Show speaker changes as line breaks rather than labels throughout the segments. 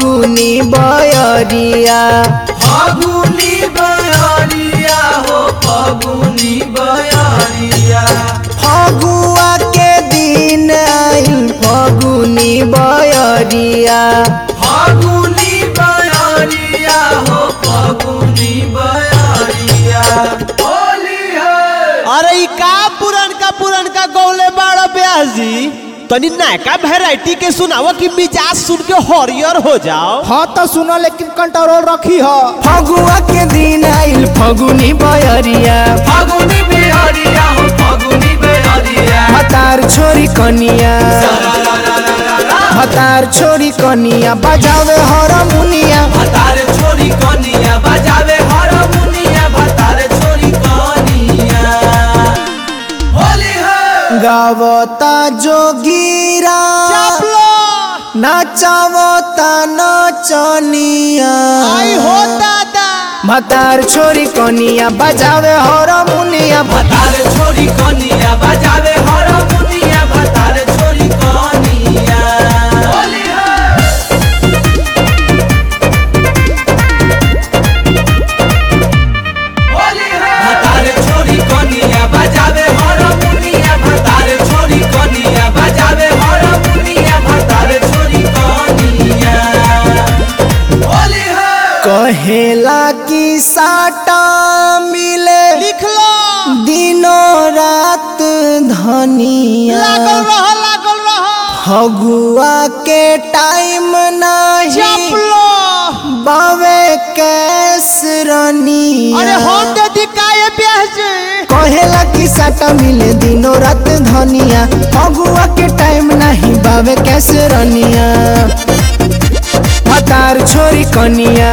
फगुनी बयरिया
फागुनी बयारिया हो फागुनी बयारिया
फगुआ के दिन आइल फगुनी बयरिया
फागुनी बयारिया हो फागुनी बयारिया होली है
अरे ई का पुरनका पुरनका गौले बाड़ा ब्याजी तनी नयका वैरायटी के सुनावा कि मिजाज सुन के हरियर हो जाओ
हाँ तो सुनो लेकिन कंट्रोल रखी हो
फगुआ के दिन आइल फगुनी बयरिया
फागुनी बयारिया हो फागुनी बयारिया
हतार छोरी कनिया हतार छोरी कनिया बजावे हरमुनिया
भतार छोरी कनिया बजावे हारमोनिया भतार छोरी कनिया होली है
गावता जोगीरा नाचावता नचनिया
आई हो दादा
हतार छोरी कनिया बजावे हरमुनिया
भतार छोरी कनिया बजावे हारमोनिया भतार छोरी कनिया होली है होली है भतार छोरी कनिया बजावे हारमोनिया भतार छोरी कनिया बजावे हारमोनिया भतार छोरी कनिया होली है
कहेला की साटा मिले
लिख लो
दिनों रात धनिया
लागल रह लागल रह
फगुआ के टाइम नहीं
चपलो
बावे कैस रनिया
अरे हम दे दिकाए ब्याजी
कहेला की साटा मिले दिनों रात धनिया फगुआ के टाइम नहीं बावे कैसे रनिया हतार छोरी कनिया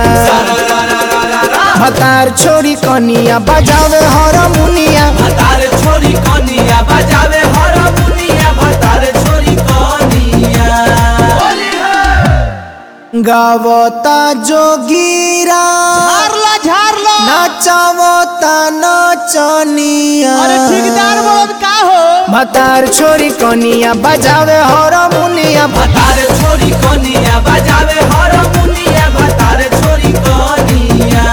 हतार छोरी कनिया बजावे हरमुनिया
भतार छोरी कनिया बजावे हारमोनिया भतार छोरी कनिया होली है
गावता जोगीरा
झारला झारला
नाचावता नचनिया
अरे ठेकेदार बोल का हो
हतार छोरी कनिया बजावे हरमुनिया
भतार छोरी कनिया बजावे हारमोनिया भतार छोरी कनिया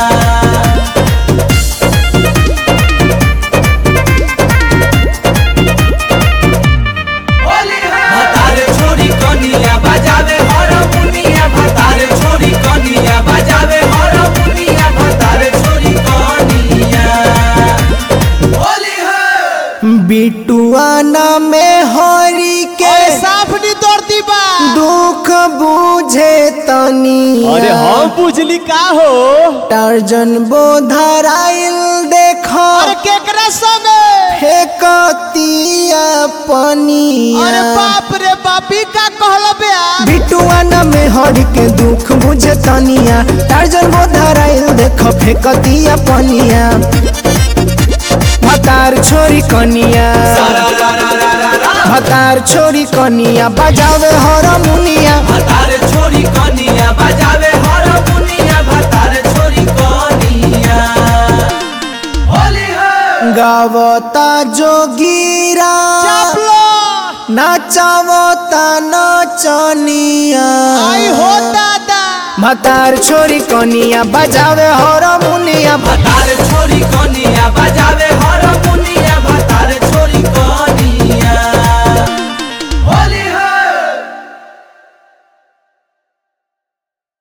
होली है भतार छोरी कनिया बजावे हारमोनिया भतार छोरी कनिया बजावे हारमोनिया भतार छोरी कनिया होली है
बिटुआ में हरी के
अरे साफ नहीं दौड़ती बा
दुख बुझे तनी
अरे हम बुझली का हो
टार्जन बोधराइल देखो
अरे केकरा संगे
फेकतिया पनिया
अरे बाप रे बापी का कहल ब्या
बिटुआ में हरी के दुख बुझे तनिया टार्जन बोधराइल देखो फेकतिया पनिया हतार छोरी कनिया हतार छोरी कनिया बजावे हरमुनिया
भतार छोरी कनिया बजावे हारमोनिया भतार छोरी कनिया होली है
गावता जोगीरा
चपलो
नाचावता नचनिया
आई हो दादा
हतार छोरी कनिया बजावे हरमुनिया